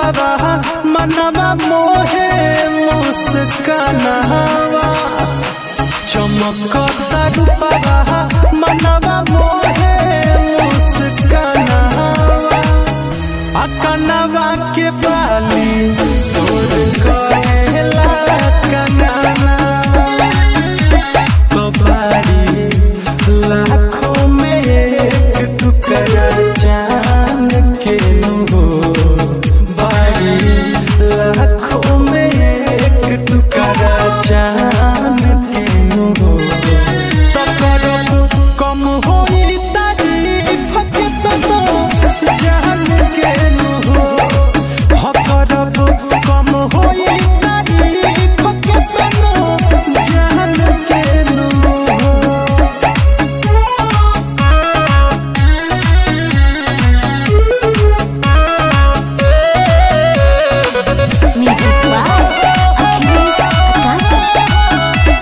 रूपवा मनवा मोहे मुस्कानावा चमकता रूपवा मनवा मोहे मुस्कानावा अकनवा के बाली सोर कहेला कनाना कबाड़ी लाखों में एक टुकड़ा जान के हो बाड़ी लाखों में एक टुकड़ा जान के हो तो करब कम होई तारीफ के तो जान के हो हो करब कम होई तारीफ के तो जान के हो Music by Achilles Akasi.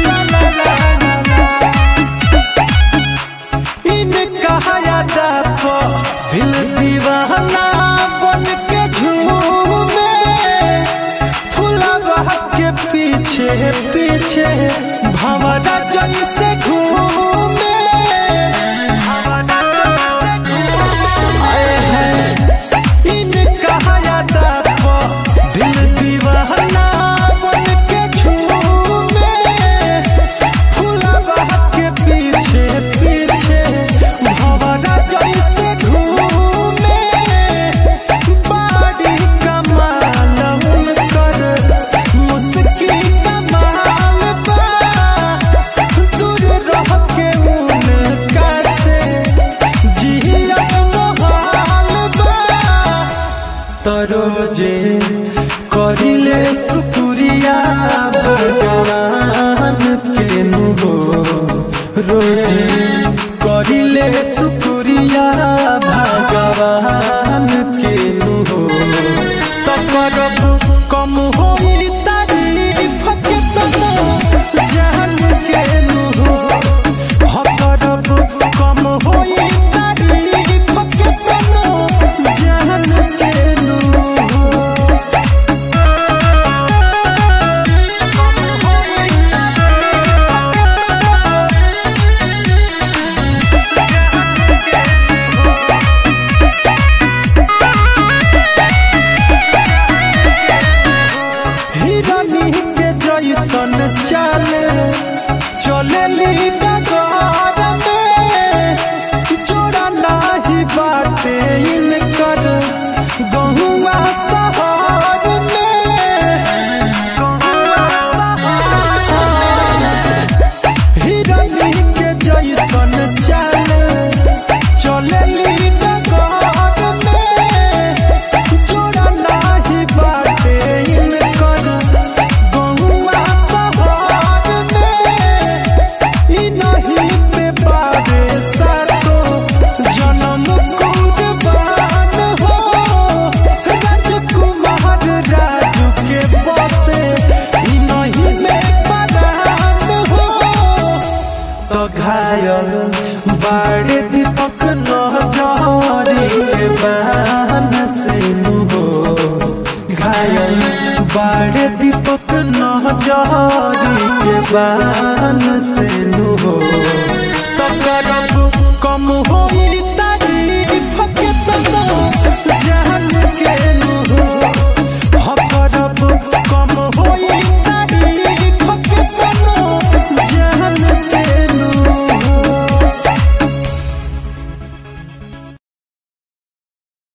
इनका यादा को दिल दीवाना बन के झूमे फुलवा के पीछे पीछे भंवरा जैसे घूमे आए हैं इनका यादा को दिल दीवाना बन के झूमे फुलवा के पीछे पीछे भंवरा जैसे घूमे बाड़ी कमाल कर मुस्की कमाल बा दूर रह के उनका से जिया मोहाल बा तरोजे करिले सुपुरिया भगवान के नुहो रोजे करिले सुपुरिया भगवान के नुहो तो करब कम होई तारीफ के तो जान के नुहो हो करब कम होई तारीफ के तो जान के नुहो हिरनी के जैसन चाले चले डगर में जोड़ा नाही बाटे इनकर गहुआ शहर में हिरनी के जैसन चाले चले डगर में जोड़ा नाही बाटे इनकर गहुआ शहर में ई नहीं पे बारे सातो जन्म कुर्बान हो राजकुमार राजू के बसे ई नहीं में परान हो तो घायल बाड़े दीपक नजरी के बान से हो घायल बाड़े दीपक नजरी के बान से हो